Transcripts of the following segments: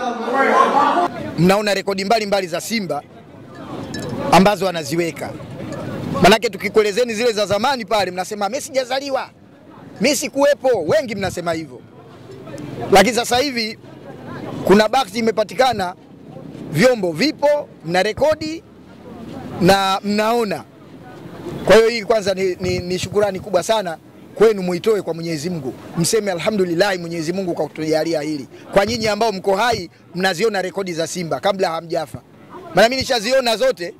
mnaona rekodi mbalimbali za Simba ambazo anaziweka. Manake tukikuelezeni zile za zamani pale, mnasema Messi hajazaliwa, Messi kuwepo, wengi mnasema hivyo, lakini sasa hivi kuna bahati imepatikana, vyombo vipo, mna rekodi na mnaona. Kwa hiyo hii kwanza ni, ni, ni shukurani kubwa sana kwenu, muitoe kwa Mwenyezi Mungu, mseme alhamdulillah Mwenyezi Mungu kwa kutujalia hili. Kwa nyinyi ambao mko hai, mnaziona rekodi za Simba kabla hamjafa, maana mimi nishaziona zote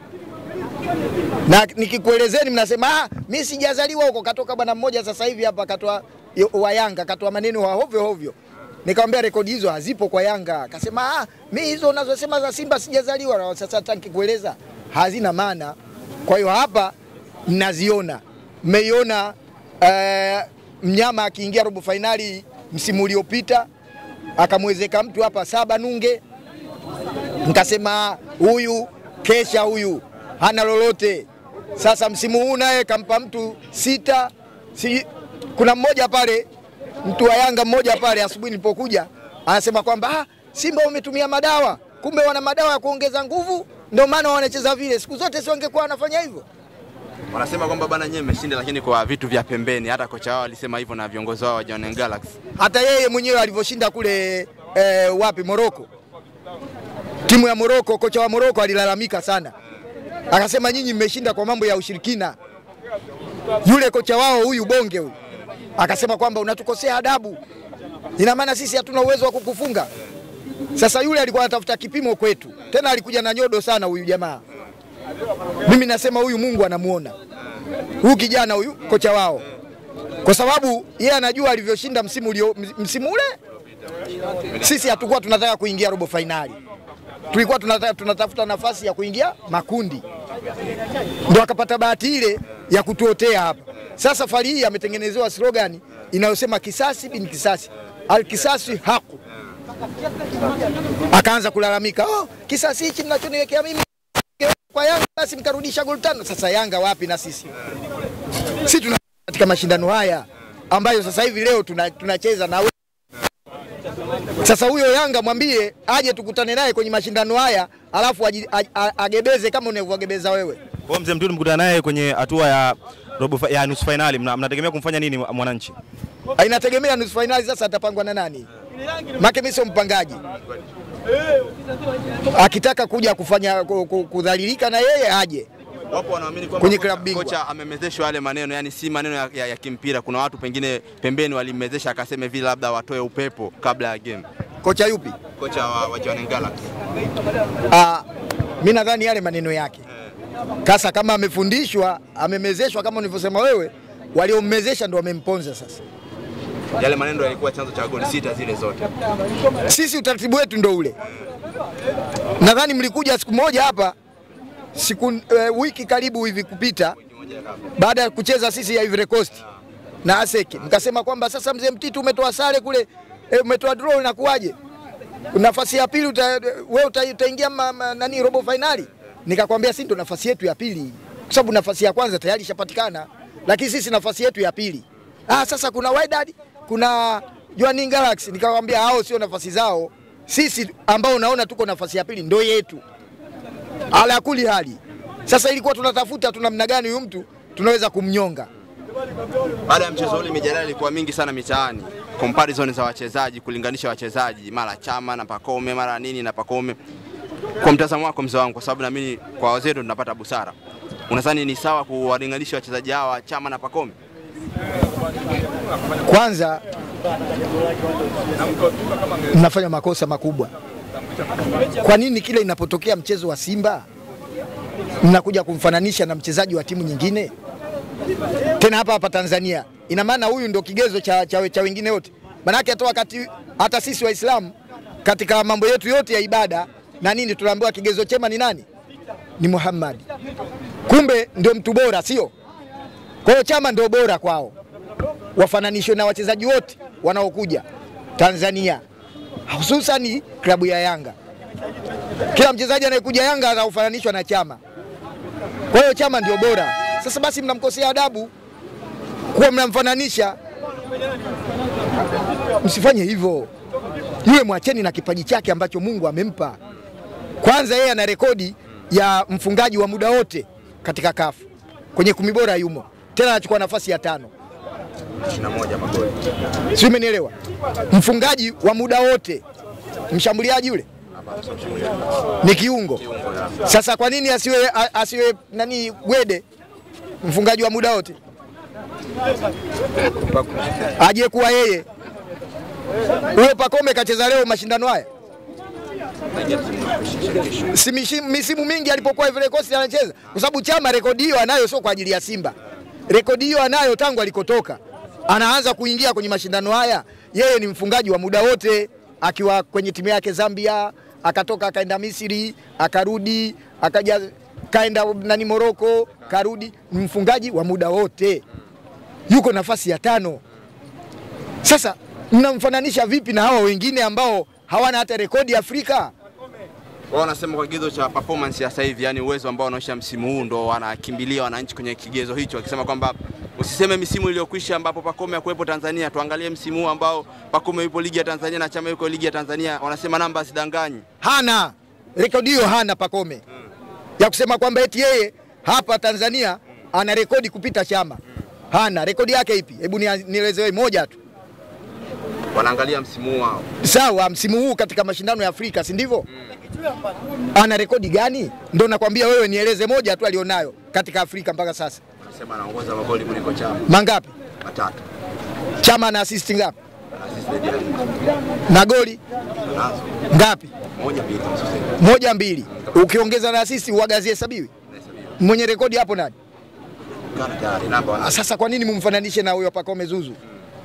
na nikikuelezeni mnasema ah, mimi sijazaliwa huko. Katoka bwana mmoja sasa hivi hapa katoa wa Yanga katoa maneno wa hovyo hovyo, nikamwambia rekodi hizo hazipo kwa Yanga. Akasema ah, mimi hizo unazosema za Simba sijazaliwa. Na sasa hata nikikueleza hazina maana. Kwa hiyo hapa mnaziona, mmeiona eh, mnyama akiingia robo fainali msimu uliopita akamwezeka mtu hapa saba nunge, nikasema huyu kesha huyu hana lolote. Sasa msimu huu naye kampa mtu sita si, kuna mmoja pale mtu wa Yanga mmoja pale asubuhi nilipokuja anasema kwamba ah, Simba wametumia madawa, kumbe wana madawa ya kuongeza nguvu, ndio maana wanacheza vile. Siku zote si wangekuwa wanafanya hivyo. Wanasema kwamba bana nyewe mmeshinda, lakini kwa vitu vya pembeni. Hata kocha wao alisema hivyo na viongozi wao wa Jwaneng Galaxy. Hata yeye mwenyewe alivyoshinda kule eh, wapi Moroko, timu ya Moroko, kocha wa Moroko alilalamika sana akasema nyinyi mmeshinda kwa mambo ya ushirikina. Yule kocha wao huyu bonge huyu akasema kwamba unatukosea adabu, ina maana sisi hatuna uwezo wa kukufunga. Sasa yule alikuwa anatafuta kipimo kwetu, tena alikuja na nyodo sana huyu jamaa. Mimi nasema huyu Mungu anamuona huyu kijana huyu kocha wao, kwa sababu yeye anajua alivyoshinda msimu ulio, msimu ule. Sisi hatukuwa tunataka kuingia robo fainali tulikuwa tunata, tunatafuta nafasi ya kuingia makundi, ndo akapata bahati ile ya kutuotea hapa. Sasa safari hii ametengenezewa slogan inayosema kisasi bin kisasi, alkisasi haku. Akaanza kulalamika, oh, kisasi hichi mnachoniwekea mimi kwa Yanga basi mkarudisha goli tano. Sasa Yanga wapi na sisi? Si tuna katika mashindano haya ambayo sasa hivi leo tunacheza tuna na sasa huyo Yanga mwambie aje tukutane naye kwenye mashindano haya, alafu agebeze kama unavyogebeza wewe. Kwa mzee Mtuli, mkutana naye kwenye hatua ya robo ya nusu fainali, mnategemea kumfanya nini mwananchi? Inategemea nusu fainali sasa atapangwa na nani, make mimi sio mpangaji. Akitaka kuja kufanya kudhalilika na yeye aje Wapo wanaamini kwamba Kwenye kocha- klabu bingwa. kocha amemezeshwa yale maneno, yani si maneno ya, ya, ya kimpira. Kuna watu pengine pembeni walimezesha akasema vile labda watoe upepo kabla ya game. kocha yupi? Kocha wa, wa Jwaneng Galaxy Ah, mi nadhani yale maneno yake kasa, kama amefundishwa amemezeshwa, kama ulivyosema wewe, waliommezesha ndo wamemponza sasa. yale maneno yalikuwa chanzo cha goli sita zile zote. Sisi utaratibu wetu ndo ule. Nadhani mlikuja siku moja hapa siku eh, wiki karibu hivi kupita, baada ya kucheza sisi ya Ivory Coast na Aseki, mkasema kwamba sasa mzee Mtitu umetoa sare kule eh, umetoa draw, inakuwaje? Nafasi ya pili uta, wewe uta, utaingia ma, ma, nani robo finali? Nikakwambia si ndo nafasi yetu ya pili, kwa sababu nafasi ya kwanza tayari ishapatikana, lakini sisi nafasi yetu ya pili. Ah, sasa kuna Wydad, kuna Jwaneng Galaxy. Nikakwambia hao sio nafasi zao, sisi ambao unaona tuko nafasi ya pili ndo yetu ala kuli hali. Sasa ilikuwa tunatafuta tu namna gani huyu mtu tunaweza kumnyonga. Baada ya mchezo ule mijadala ilikuwa mingi sana mitaani, comparison za wachezaji, kulinganisha wachezaji, mara Chama na Pakome, mara nini na Pakome. Kwa mtazamo wako mzee wangu, kwa sababu naamini kwa wazee ndo tunapata busara, unadhani ni sawa kuwalinganisha wachezaji hawa Chama na Pakome? Kwanza mnafanya makosa makubwa. Kwa nini kila inapotokea mchezo wa Simba mnakuja kumfananisha na mchezaji wa timu nyingine, tena hapa hapa Tanzania? Ina maana huyu ndio kigezo cha, cha, cha wengine wote? Manake hata wakati hata sisi Waislamu katika mambo yetu yote ya ibada na nini tunaambiwa kigezo chema ni nani? Ni Muhammad. Kumbe ndio mtu bora, sio? Kwa hiyo Chama ndio bora kwao, wafananishwe na wachezaji wote wanaokuja Tanzania, hususani klabu ya Yanga. Kila mchezaji anayekuja Yanga anafananishwa na Chama. Kwa hiyo Chama ndio bora. Sasa basi mnamkosea adabu kuwa mnamfananisha, msifanye hivyo. yule mwacheni na kipaji chake ambacho Mungu amempa. Kwanza yeye ana rekodi ya mfungaji wa muda wote katika kafu kwenye kumi bora yumo, tena anachukua nafasi ya tano, 21 magoli. si umenielewa? Mfungaji wa muda wote, mshambuliaji yule Hapa sio mshambuliaji. ni kiungo. Kiungo ya. Sasa kwa nini asiwe, a- asiwe nani Gwede mfungaji wa muda wote, aje kuwa yeye? Huyo Pakome kacheza leo mashindano haya si mishi- misimu mingi alipokuwa Ivory Coast anacheza, kwa sababu Chama rekodi hiyo anayo, sio kwa ajili ya Simba. Rekodi hiyo anayo tangu alikotoka, anaanza kuingia kwenye mashindano haya. Yeye ni mfungaji wa muda wote, akiwa kwenye timu yake Zambia, akatoka akaenda Misri, akarudi, akaja kaenda nani Moroko, karudi, ni mfungaji wa muda wote, yuko nafasi ya tano. Sasa mnamfananisha vipi na hawa wengine ambao hawana hata rekodi Afrika? Wao wanasema kwa kigezo cha performance ya sasa hivi, yani uwezo ambao wanaonyesha msimu huu ndo wanakimbilia wananchi kwenye kigezo hicho, wakisema kwamba usiseme misimu iliyokwisha ambapo Pacome hakuwepo Tanzania, tuangalie msimu huu ambao Pacome yupo ligi ya Tanzania na Chama yuko ligi ya Tanzania. Wanasema namba sidanganyi. hana rekodi hiyo, hana Pacome ya kusema kwamba eti yeye hapa Tanzania ana rekodi kupita Chama. Hana rekodi yake ipi? Hebu nia- nieleze wewe moja tu. Wanaangalia msimu huu wao. Sawa, msimu huu katika mashindano ya Afrika, si ndivyo? Ana rekodi gani? Ndo nakwambia wewe, nieleze moja tu alionayo katika Afrika mpaka sasa. Wanasema anaongoza magoli kuliko Chama Mangapi? matatu. Chama ana assist ngapi? Na assist zaidi ya nne. Na goli Nazo ngapi? moja mbili tano sasa. Moja mbili. Ukiongeza na assist uagazi hesabiwi. Mwenye rekodi hapo nani? Kana tayari namba wana. Ah, Sasa kwa nini mumfananishe na huyo Pacome Zuzu?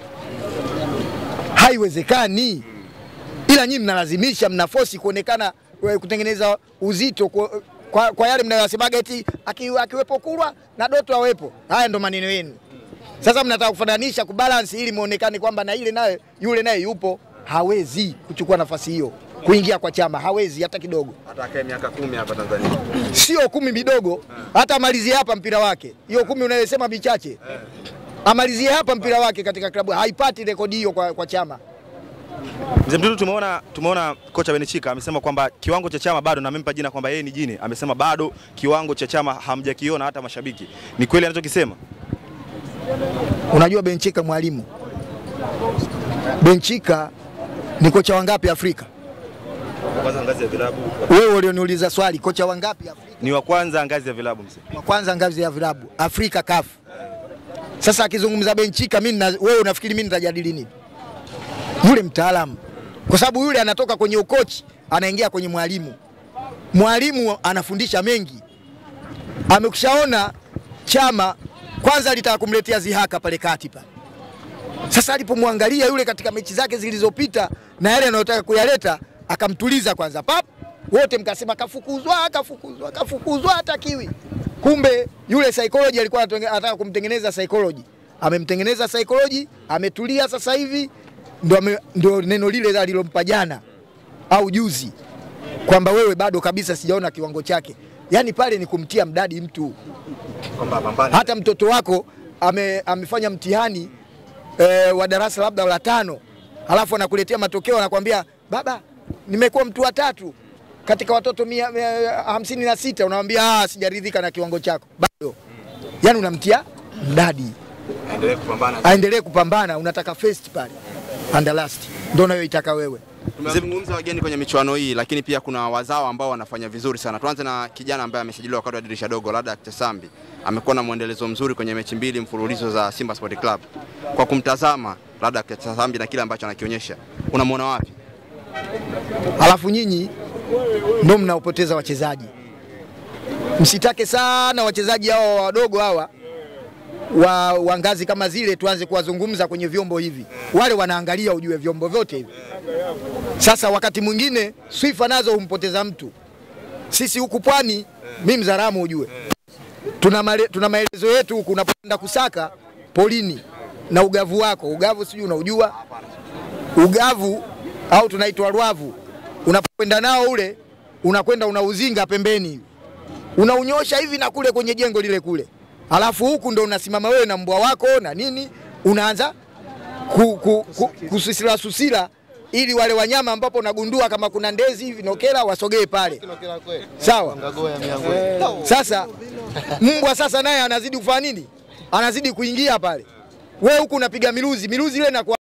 Haiwezekani. Ila nyinyi mnalazimisha, mnafosi kuonekana eh, kutengeneza uzito kwa, kwa, kwa yale mnayosemaga eti aki- akiwepo Kulwa na Doto awepo. Haya ndo maneno yenu. Sasa mnataka kufananisha kubalance ili muonekane kwamba na ile naye yule naye yupo. Hawezi kuchukua nafasi hiyo kuingia kwa chama, hawezi hata kidogo. Hata akae miaka kumi hapa Tanzania. Sio kumi midogo, hata amalizie hapa mpira wake. Hiyo kumi unayosema michache, amalizie hapa mpira wake katika klabu, haipati rekodi hiyo kwa, kwa chama. Mzee Mdudu, tumeona tumeona kocha Benechika amesema kwamba kiwango cha Chama bado, na amempa jina kwamba yeye ni jini. Amesema bado kiwango cha Chama hamjakiona hata mashabiki. Ni kweli anachokisema? Unajua Benchika mwalimu, Benchika ni kocha wangapi Afrika? Kwanza ngazi ya vilabu Wewe ulioniuliza swali, kocha wangapi Afrika? ni wa kwanza ngazi ya vilabu mzee. wa kwanza ngazi ya vilabu Afrika CAF. Sasa akizungumza Benchika, mimi na wewe unafikiri mimi nitajadili nini? Yule mtaalamu, kwa sababu yule anatoka kwenye ukochi anaingia kwenye mwalimu. Mwalimu anafundisha mengi, amekushaona Chama kwanza alitaka kumletea zihaka pale kati pale. Sasa alipomwangalia yule katika mechi zake zilizopita na yale anayotaka kuyaleta, akamtuliza kwanza pap, wote mkasema kafukuzwa, kafukuzwa, kafukuzwa, hatakiwi. Kumbe yule psychology alikuwa anatenge- anataka kumtengeneza psychology, amemtengeneza psychology, ametulia sasa hivi, ndo, ame, ndo neno lile alilompa jana au juzi kwamba wewe bado kabisa sijaona kiwango chake. Yaani pale ni kumtia mdadi mtu Kwamba pambane. hata mtoto wako ame, amefanya mtihani e, wa darasa labda la tano, halafu anakuletea matokeo anakwambia baba, nimekuwa mtu wa tatu katika watoto mia, mia, hamsini na sita. Unamwambia ah, sijaridhika na kiwango chako bado. Yani unamtia mdadi Aendelee kupambana. aendelee kupambana, unataka first pale and last, ndio unayoitaka wewe. Tumezungumza wageni kwenye michuano hii, lakini pia kuna wazao ambao wanafanya vizuri sana. Tuanze na kijana ambaye amesajiliwa wakati wa dirisha dogo, Ladak Tesambi. Amekuwa na mwendelezo mzuri kwenye mechi mbili mfululizo za Simba Sport Club. Kwa kumtazama Ladak Tesambi na kile ambacho anakionyesha, unamwona wapi? Halafu nyinyi ndio mnaopoteza wachezaji. Msitake sana wachezaji hawa wadogo hawa wa, wa ngazi kama zile tuanze kuwazungumza kwenye vyombo hivi. Wale wanaangalia ujue vyombo vyote hivi. Sasa wakati mwingine swifa nazo humpoteza mtu. Sisi huku pwani, mimi Mzaramo ujue, tuna, male, tuna maelezo yetu huku unapoenda kusaka polini na ugavu wako. Ugavu sijui unaujua ugavu au tunaitwa rwavu. Unapokwenda nao ule, unakwenda unauzinga pembeni, unaunyosha hivi na kule kwenye jengo lile kule, alafu huku ndo unasimama wewe na mbwa wako na nini, unaanza ku, ku, ku, kususila susila ili wale wanyama ambapo nagundua kama kuna ndezi vinokela wasogee pale, sawa. Sasa mbwa sasa naye anazidi kufanya nini? Anazidi kuingia pale, we huku unapiga miluzi, miluzi ile inakuwa